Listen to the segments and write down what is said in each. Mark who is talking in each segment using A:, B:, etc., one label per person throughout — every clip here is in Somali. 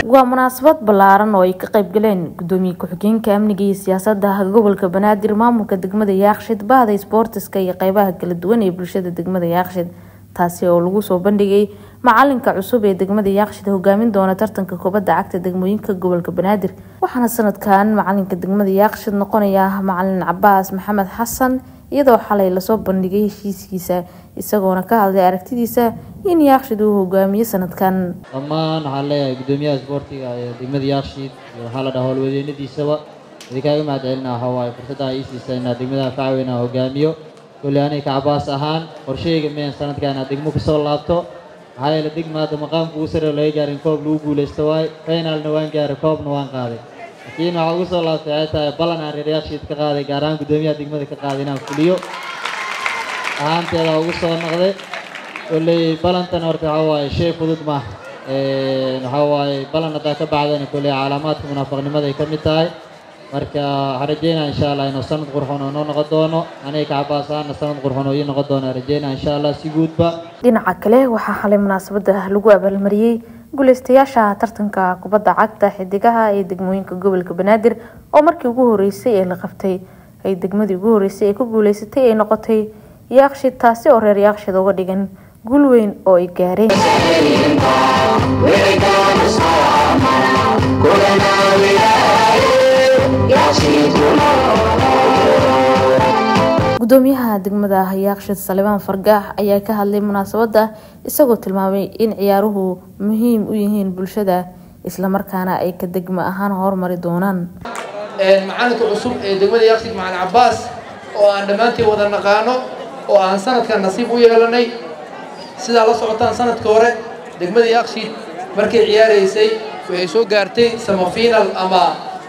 A: waa munaasabad ballaaran oo ay ka qayb galeen gudoomiye ku-xigeenka amniga iyo siyaasadda gobolka banaadir maamulka degmada yaakshid bahda isboortiska iyo qeybaha kala duwan ee bulshada degmada yaakshid taasi oo lagu soo bandhigay macalinka cusub ee degmada yaakshid hogaamin doona tartanka kubadda cagta degmooyinka gobolka banaadir waxaana sanadkan macalinka degmada yaakshid noqonaya macalin cabaas maxamed xasan iyadoo xalay lasoo bandhigay heshiiskiisa isagoona ka hadlay aragtidiisa in yaakshid uu hogaamiyo sanadkan
B: dhammaan waxaan leeyahay guddoomiyaha isboortiga ee degmada yaakshid iyo waxaa la dhaha howlwadeynadiisaba idinkaaga mahad celina waxaa waaye fursadda ii siisa inaad degmada facweyn aan hogaamiyo kolley aniga kacabaas ahaan qorsheyga meen sanadkan inaad degmo kusoo laabto maxaa yeele degma hadda maqaamka ugu sarreeyo laga gaarin koob lagu guulaysto waaye finalna waan gaaray koobna waan qaaday laakiin waxaa ugu soo laabtay waxay tahay ballan aan reer yaakshid ka qaaday gaar ahaan guddoomiyaha degmada ka qaaday inaan fuliyo ahaanteeda ugu soo noqday kolley ballantan horta waxaa waaye shay fudud maaha waxaa waaye ballan haddaa ka bacdana kolley calaamaadka munaafaqnimada ay ka mid tahay marka waxaan rajeynaa insha allah inuu sanad qurxoon oo noo noqon doono aniga kacabaas ahaana sanad qurxoon oo ii noqon doono rajeynaa insha allah si guudba
A: dhinaca kale waxaa xalay munaasabada lagu abaalmariyey guuleystayaasha tartanka kubadda cagta xidigaha ee degmooyinka gobolka banaadir oo markii ugu horeysay ee la qabtay ay degmadii ugu horeysay ee ku guuleysatay ay noqotay yaakshid taasi oo reer yaakshid uga dhigan guul weyn oo ay gaareen gudoomiyaha degmada yaakshid salibaan fargaax ayaa ka hadlay munaasabada isagoo tilmaamay in ciyaaruhu muhiim u yihiin bulshada islamarkaana ay ka degmo ahaan horumari doonaan
C: macalinka cusub ee degmada yaakshid macalin cabaas oo aan dhammaantiin wada naqaano oo aan sanadkan nasiib u yeelanay sidaa la socotaan sanadka hore degmada yaakshid markay ciyaaraysay waxay soo gaartay samafiinal ama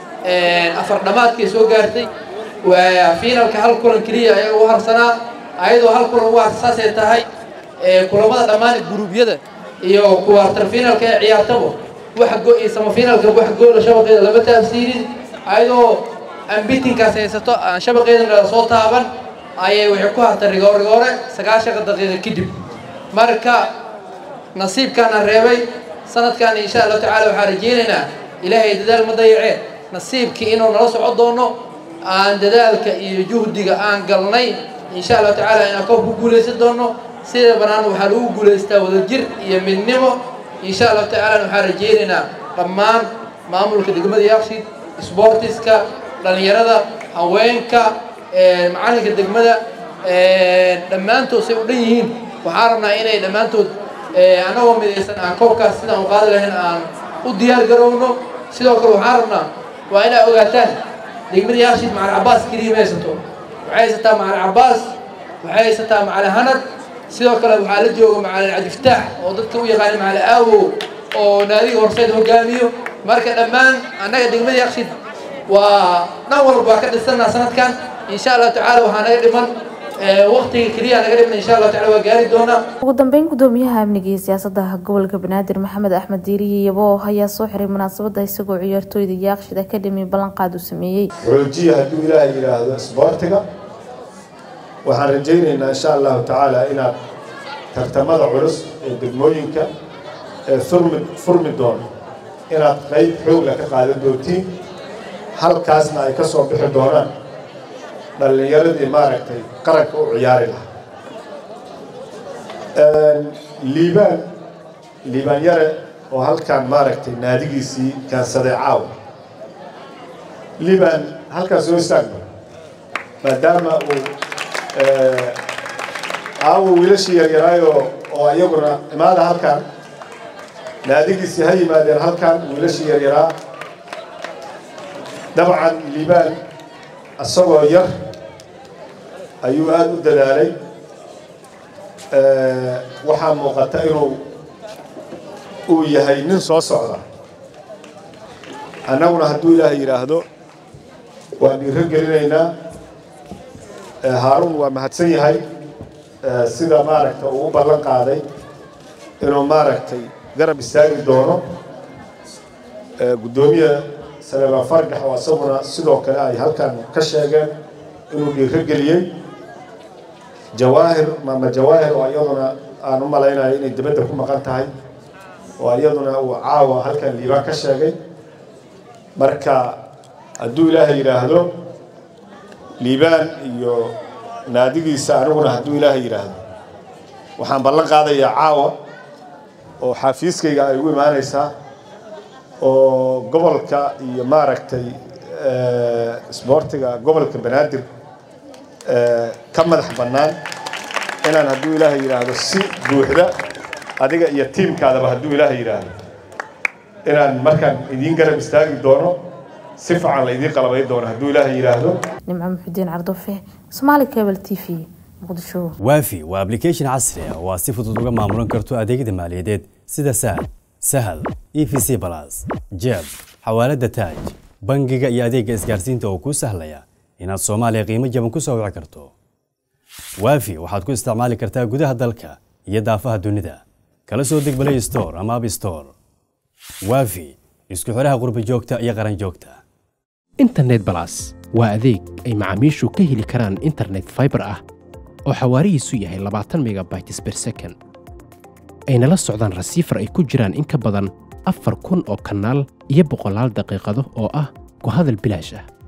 C: afar dhammaadkay soo gaartay waa fiinalka hal kulan keliya ayaga u harsanaa ayadoo hal kulan ugu harsasaasay tahay kulamada dhammaan guruubyada iyo kuwaartar fiinalka ee ciyaartaba wax go iyo samafiinalka wax goola shabaqeeda lama taabsiinin ayadoo ambitinkaas haysato aan shabaqeedana soo taaban ayay waxay ku hartay rigoorigoore sagaashanka daqiiqa kadib marka nasiibkaana reebay sanadkan insha allahu tacaala waxaan rajeynaynaa ilaahay dadaal ma dayaceen nasiibkii inuu nala soco doono aan dadaalka iyo juhdiga aan galnay insha allahu tacaala inaan koob ku guulaysan doono sida bannaan waxaa lagu guulaystaa wadajir iyo midnimo insha allahu tacaala waxaan rajeynaynaa dhammaan maamulka degmada yaakshid sboortiska dhallinyarada haweenka macalinka degmada dhammaantood say u dhan yihiin waxaan rabnaa inay dhammaantood annagoo midaysan aan koobkaas sidaan u qaadi lahayn aan u diyaar garowno sidoo kale waxaan rabnaa waa inaa ogaataan degmada yaakshid macalin cabaas keliya ma haysato waxay haysataa macalin cabaas waxay haysataa macalin hanad sidoo kale waxaa la jooga macalin cabdiftaax oo dadka u yaqaana macalin aawow oo naadiga horseed hogaamiyo marka dhammaan annaga degmada yaakshid waa dhan walba waa ka dhisanaa sanadkan insha allahu tacaala waxaa naga dhiman waqtiga keliya naga dhiman insha allahu taala waa gaari doonaa
A: ugu dambeyn gudoomiyaha amniga iyo siyaasada gobolka banaadir maxamed axmed diiriye yabo ayaa soo xiray munaasabada isagoo ciyaartooyda yaakshid academy ballanqaad u sameeyey
D: xoojiya hadduu ilaahay yidhaahdo isboortiga waxaan rajaynaynaa insha allahu tacaala inaad tartamada culus ee degmooyinka ee furmi furmi doono inaad qayb xoogla ka qaadan doontiin halkaasna ay ka soo bixi doonaan dhallinyaradii maaragtay qaranka u ciyaari lahaa liibaan liibaan yare oo halkaan maaragtay naadigiisii kaansaday caawa liibaan halkaan soo istaagno maadaama uu caawa wiilashii yaryaraayoo oo iyaguna imaada halkaan naadigiisii ha yimaadeen halkaan wiilashii yaryaraa dabcan liibaan isagoo yar ayuu aada u dadaalay waxaa muuqata inuu uu yahay nin soo socda annaguna hadduu ilaahay yidhaahdo waan dhiiro gelinaynaa haaruun waa mahadsan yahay sida maaragta uu u ballan qaaday inuu maaragtay garab istaagi doono guddoomiya salebaan fargax oo isaguna sidoo kale ay halkan ka sheegeen inuu dhiiro geliyey jawaahir maama jawaahir oo iyaduna aan u malaynayo inay dibadda ku maqan tahay oo iyaduna uu caawa halkan liibaan ka sheegay marka hadduu ilaahay yidhaahdo liibaan iyo naadigiisa aniguna hadduu ilaahay yidhaahdo waxaan ballan qaadayaa caawa oo xafiiskayga ay ugu imaanaysaa oo gobolka iyo maaragtay isboortiga gobolka banaadir ka madax bannaan inaan hadduu ilaahay yidhaahdo si buuxda adiga iyo tiimkaadaba hadduu ilaahay yidhaahdo inaan markaan idiin garab istaagi doono si fiican la idiin qalabay doono hadduu ilaahay yidhaahdo
A: nimco muxudiin cardofe somaali cable t v muqdisho
E: waafi waa application casri ah oo aad si fudud uga maamulan karto adeegyada maaliyadeed sida sahal sahal e v c balas jeeb xawaalada taaj bangiga iyo adeegga isgaarsiinta oo kuu sahlaya inaad soomaaliya qiimo jaban ku soo wici karto waafi waxaad ku isticmaali kartaa gudaha dalka iyo daafaha dunida kala soo deg play store ama app store waafi isku xidhaha qurbi joogta iyo qaran joogta
F: internet balas waa adeeg ay macaamiishu ka heli karaan internet fiber ah oo xawaarihiisu yahay labaatan megabytes per second ayna la socdaan rasiifar ay ku jiraan in ka badan afar kun oo kanaal iyo boqolaal daqiiqado oo ah ku hadal bilaash ah